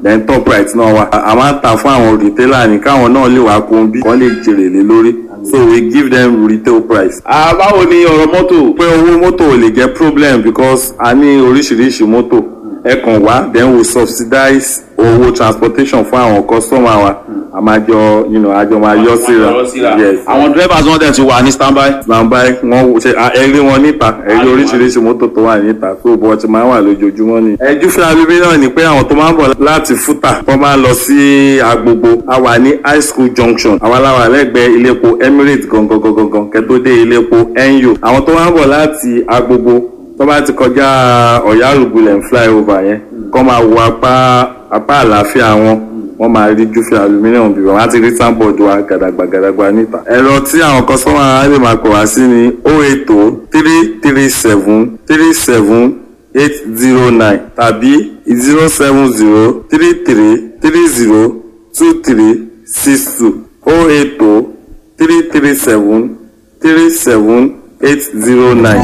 then top right náà wà a máa ń ta fún àwọn retailer ní káwọn náà lè wá kún bí wọ́n lè jèrè lé lórí so we give them retail price. Ah, báwo ni ọ̀rọ̀ mọ́tò. pé owó mọ́tò ò lè jẹ́ problem because a ní oríṣiríṣi mọ́tò ẹ kàn wá then we subsidize owó transportation fún àwọn customer wa a máa jọ you know, a jọ máa yọ síra yes àwọn drivers wọn dẹ̀ ti wà ní standby. nàmbá wọn ṣe ẹrí wọn níta ẹrí oríṣiríṣi mọ́tò tó wà níta tó bọ́ ti máa wà lójoojúmọ́ ni. ẹjú fún abíbí náà ni pé àwọn tó máa ń bọ̀ láti fúta wọ́n máa ń lọ sí agbogbo a wà ní high school junction àwa la wà lẹ́gbẹ̀ẹ́ iléepo emirates gangan gangan gangan kẹ́tó dé iléepo enyo àwọn tó máa ń bọ̀ láti agbogbo tó bá ti kọjá ọ̀yá rògbòlẹ̀ flyover yẹn kọ́ máa wo apá apá àlàáfíà wọn wọ́n máa rí júfẹ́ aluminium bíbọ̀ wọ́n á ti rí sáńbọ̀dù wa gàdàgbà gàdàgbà níta. ẹ̀rọ tí àwọn kọ́sọ́mà á lè máa pè wá sí ni o eight o three three seven three seven eight zero nine tàbí zero seven zero three three three zero two three six two o eight o three three seven three seven eight zero nine.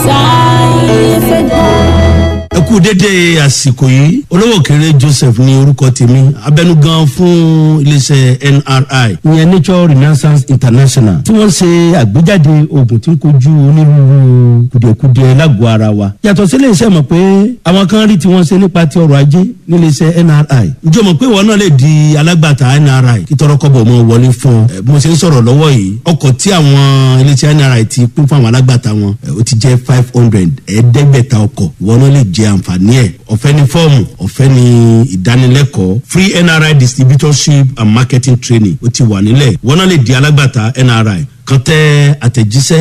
ẹ kú dédé àsìkò yìí olówó kéré joseph ní orúkọ tèmi abẹnugan fún iléeṣẹ nri ìyẹn nature renaissance international tí wọn ṣe àgbéjáde oògùn tí ń kojú onírúurú kùdìẹ̀kudiẹ lágọ̀ọ́ ara wa yàtọ̀ sí iléeṣẹ́ mọ̀ pé àwọn kan rí tí wọ́n ṣe nípa ti ọrọ̀ ajé níléeṣẹ́ nri ǹjọ́ mọ̀ pé ìwọ náà lè di alágbàtà nri kí tọrọkọ́bọ̀ mọ́ wọlé fún ọ bí mo ṣe ń sọ̀rọ̀ lọ́wọ́ yìí ọkọ̀ tí àwọn iléeṣẹ́ nri ti pín fún àwọn alágbàtà wọn ó ti jẹ́ five hundred ẹ̀ẹ́dẹ́gbẹ̀ta ọkọ̀ ìwọ náà lè jẹ àǹfààní ẹ̀ ọ̀fẹ́ ní fọ́ọ̀mù ọ̀fẹ́ ní ìdánilẹ́kọ̀ọ́ free nri distributorship and marketing training ó ti wà nílẹ̀ ìwọ náà lè di alágbàtà nri kan tẹ àtẹ̀jíṣẹ́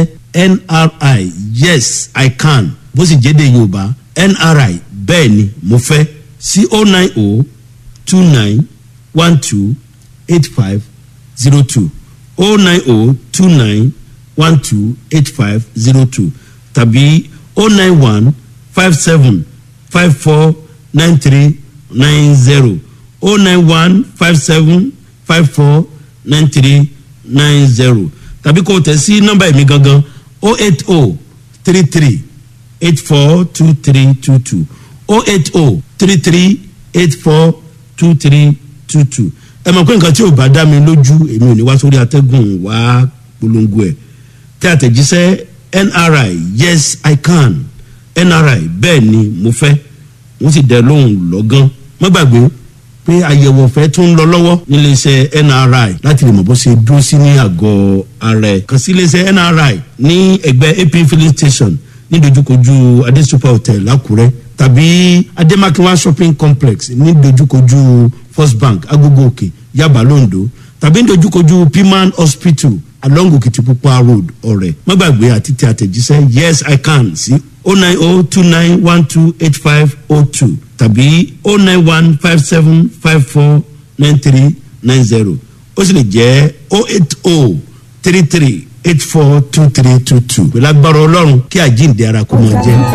nri yes i can bó sì jẹ́ de yorùbá nri bẹ́ẹ̀ ni mo fẹ́ sí o nine o two nine one two eight five zero two o nine o two nine one two eight five zero two tàbí o nine one five seven five four nine three nine zero o nine one five seven five four nine three nine zero tàbí kò tẹ̀ sí nọ́mbà ẹ̀mí gangan o eight o three three eight four two three two two o eight o three three eight four two three two two ẹ mọ̀ pé nǹkan tí ò bá dá mi lójú èmi ò ní wá sórí atẹ́gùn wá polongo ẹ̀ tí àtẹ̀jíṣẹ́ nri yes i can nri bẹ́ẹ̀ ni mo fẹ́ wọ́n sì dẹ lóhùn lọ́gán má gbàgbé pé àyẹ̀wò ọ̀fẹ́ tó ń lọ lọ́wọ́ níléeṣẹ́ nri láti lè mọ̀ bó ṣe dúró sí ní àgọ́ ara ẹ̀ kàn sí iléeṣẹ́ nri ní ẹgbẹ́ ap filling station ní dojúkojú adesupa hotel lákùrẹ́ tàbí ademakinwa shopping complex ní dojúkojú first bank agogo òkè yaba londo tàbí ní dojúkojú piman hospital along okitipupa road ọ̀rẹ́ má gbàgbé àti tí àtẹ̀jíṣẹ́ yes i can sí o nine o two nine one two eight five o two tàbí o nine one five seven five four nine three nine zero ó sì lè jẹ́ o eight o three three eight four two three two two pẹ̀lú agbára ọlọ́run kí àjíǹde ara kó máa jẹ́.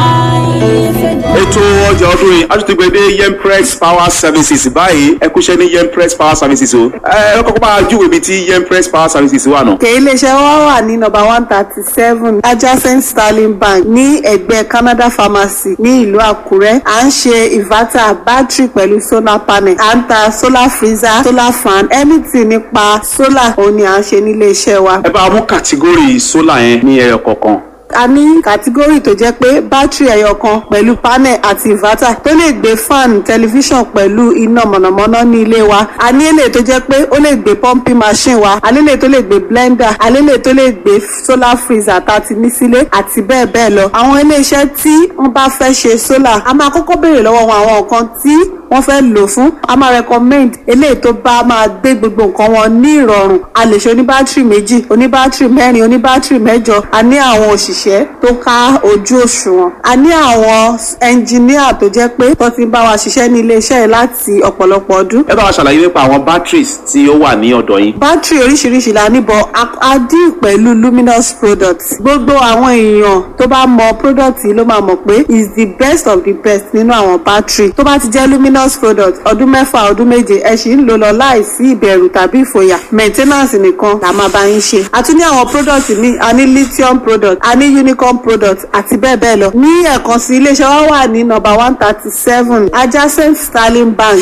ètò ọjà ọdún yìí aṣọ ti gbé dé yempress power services báyìí ẹ kúṣẹ́ ní yempress power services o ẹ ẹ kọ́kọ́ máa júwèé ibi tí yempress power services wà náà. òkè iléeṣẹ́ wa wà ní nọmba one thirty seven adjacent sterling bank ní ẹ̀gbẹ́ canada pharmacy ní ìlú àkúrẹ́ à ń ṣe inverter battery pẹ̀lú solar panel à ń ta solar freezer solar fan anything nípa solar òun ni à ń ṣe nílé iṣẹ́ wa. ẹ bá mú kàtígórì sólà yẹn ní ẹyọ kọ̀ọ̀kan. a ní kàtígórì tó jẹ́ pé bátìrì ẹyọ kan pẹ̀lú panel àti inverter tó lè gbé fan tẹlifíṣàn pẹ̀lú iná mọ̀nàmọ́ná ní ilé wa a ní èlé tó jẹ́ pé ó lè gbé pumping machine wa a ní èlé tó lè gbé blender a ní èlé tó lè gbé solar freezer tá a ti ní sílé àti bẹ́ẹ̀ bẹ́ẹ̀ lọ àwọn iléeṣẹ́ tí wọ́n bá fẹ́ ṣe solar a máa kọ́kọ́ béèrè lọ́wọ́ wọn àwọn nǹkan tí wọ́n fẹ́ lò fún a máa recommend eléyìí tó bá máa gbé gbogbo nǹkan wọn ní ìrọ̀rùn a lè ṣe oníbátìrì méjì oníbátìrì mẹ́rin oníbátìrì mẹ́jọ a ní àwọn òṣìṣẹ́ tó ká ojú òṣùwọ̀n a ní àwọn ẹnjìníà tó jẹ́ pé tó ti ń bá wa ṣiṣẹ́ ní iléeṣẹ́ yìí láti ọ̀pọ̀lọpọ̀ ọdún ẹ bá wa ṣàlàyé nípa àwọn batteries tí ó wà ní ọ̀dọ̀ yín. bátìrì oríṣiríṣi la níbọ̀ a dín pẹ̀lú luminous products gbogbo àwọn èèyàn tó bá mọ product yìí ló máa mọ̀ pé is the best of the best nínú àwọn bátìrì tó bá ti jẹ́ luminous product ọdún mẹ́fà ọdún méje ẹ sì ń lò lọ láìsí ìbẹ̀rù tàbí ìfòyà maintenance nìkan la máa bá yín ṣe a tún ní àwọn product míì a ní lithium product a ní unicorn product àti bẹ́ẹ̀ bẹ́ẹ̀ lọ ní ẹ̀kan sí iléeṣẹ́ wa wà ní number one thirty seven adjacent sterling bank